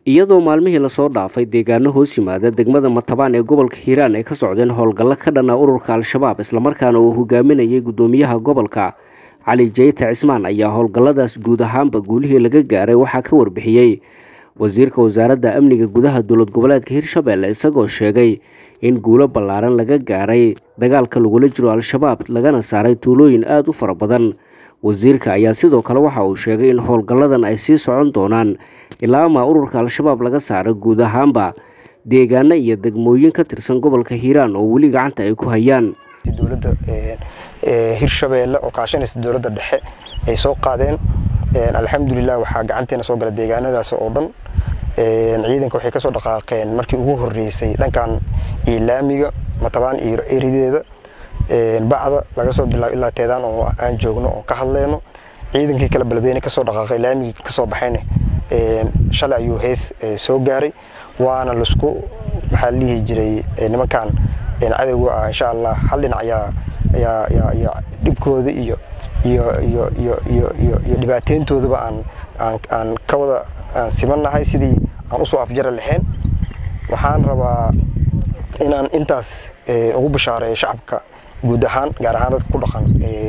iyadoo maalmihii lasoo dhaafay deegaano hoos yimaada degmada matabaan ee gobolka hiiraan ay ka socdeen howlgallo ka dhana ururka al-shabaab islamarkaana uu hogaaminayay guddoomiyaha gobolka cali jeyta cismaan ayaa howlgalladaas guud ahaanba guulihii laga gaaray waxaa ka warbixiyey wasiirka wasaaradda amniga gudaha dowlad goboleedka hirshabelle isagoo sheegay in guulo ballaaran laga gaaray dagaalka lagula jiro al-shabaab lagana saaray tuulooyin aada u fara badan wasiirka ayaa sidoo kale waxa uu sheegay in howlgalladan ay sii socon doonaan ilaa maa ururka al-shabaab laga saaro guud ahaanba deegaano iyo degmooyin ka tirsan gobolka hiiraan oo weli gacanta ay ku hayaan dowladda hirshabeelle oo kaashanaysa dowladda dhexe ay soo qaadeen alxamdulilah waxaa gacanteena soo gala deegaanadaas oo dhan ciidanka waxay kasoo dhaqaaqeen markii ugu horeysay dhankan ilaamiga matabaan iyo erideeda bacda laga soo bilaabo ilaa teedaan oo aan joogno oo ka hadleyno ciidankii kale beledweyne kasoo dhaqaaqay laamigii kasoo baxayna shalay ayuu hees soo gaaray waana lasku maxaa la dhihi jiray nimankan cadowga ah insha allah hal dhinac ayaa ayaa ayaa dhibkooda iyo iyo iyo iyo iyo iyo iyo dhibaateyntoodaba aan aan aan ka wada aan simannahay sidii aan usoo afjari lahayn waxaan rabaa inaan intaas ugu bashaareeyo shacabka guud ahaan gaar ahaan dadka ku dhaqan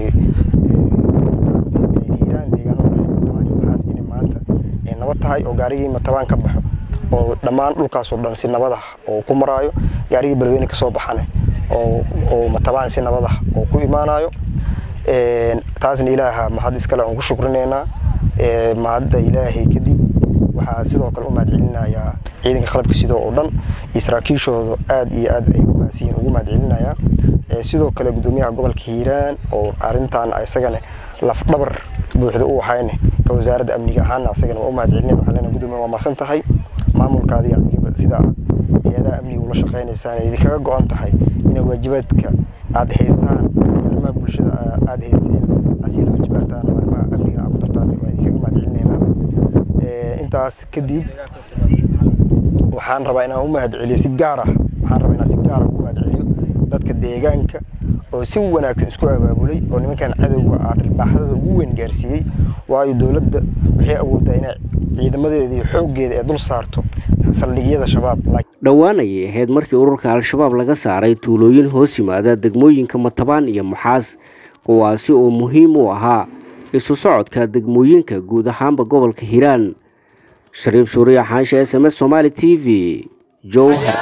hiiraan deegaanadaas inay maanta nabad tahay oo gaarigii matabaan ka baxo oo dhammaan dhulkaasoo dhan si nabadah oo ku maraayo gaarigii beledweyne kasoo baxane oo matabaan si nabadah oo ku imaanayo taasna ilaaha mahad iskale aan ku shukrinaynaa mahadda ilaahay kadib waxaa sidoo kale u mahadcelinayaa ciidanka qalabka sidoo oo dhan iyo saraakiishooda aad iyo aad ay umaasiyiin ugu mahadcelinayaa sidoo kale guddoomiyaha gobolka hiiraan oo arintan isagana lafdhabar buuxda u ahayne ka wasaaradda amniga ahaana asagana waa u mahadcelinayn waxaan leenahay guddoomiya waa mahadsan tahay maamulkaadii adiga sida aad hay-adaha amniga ula shaqaynaysaan idinkaga go-an tahay inay waajibaadka aad haysaan arrimaha bulshada aad hayseen asii laba jibaartaan oo arrimaha amniga aad ku dartaan waa idinkaga mahadcelinaynaa intaas kadib waxaan rabaa inaan u mahadceliyo si gaar ah waxaan rabaa inaan si gaar ah ugu mahadceliyo dadka deegaanka oo si wanaagsan isku abaabulay oo nimankan cadowga ah dhilbaaxdada ugu weyn gaarsiiyey waayo dowladda waxay awooddaa inay ciidamadeeda iyo xooggeeda ee dul saarto saldhigyada shabaab dhowaan ayay ahayd markii ururka al-shabaab laga saaray tuulooyin hoos yimaada degmooyinka matabaan iyo maxaas kuwaasi oo muhiim u ahaa isu socodka degmooyinka guud ahaanba gobolka hiiraan shariif suuriya xaansha s m s somaali t v jowhar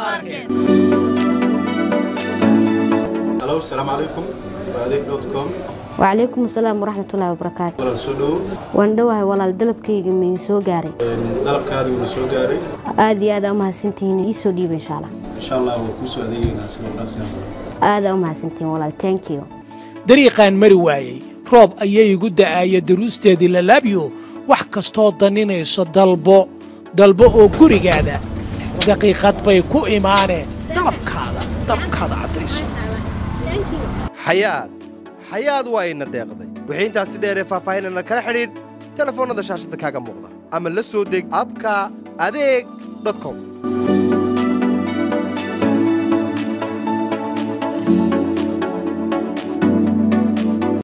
wacalaykum asalaam waraxmatullaahi wabarakaatu waan dhowahay walaal dalabkayga main soo gaaray dalabkaadi wuuna soo gaaray aad iyo aad aa umahadsantihiin iisoo dhiiba insha allah insha allah waa kuu soo adeegeynaa sidoo dhaaqsan aad aa umahadsantihiin walaal thank you dariiqaan mari waayey roob ayay igu da'aaya daruusteedii lalaabyo wax kastoo daninayso dalbo dalbo oo gurigaada daqiiqad bay ku imaaneen dalabkaada dalabkaada caddayso xayaad xayaad waa ina deeqday wixii intaasi dheeree faahfaahinana kala xidhiidh telefoonnada shaashadda kaaga muuqda ama la soo deg abka adeeg com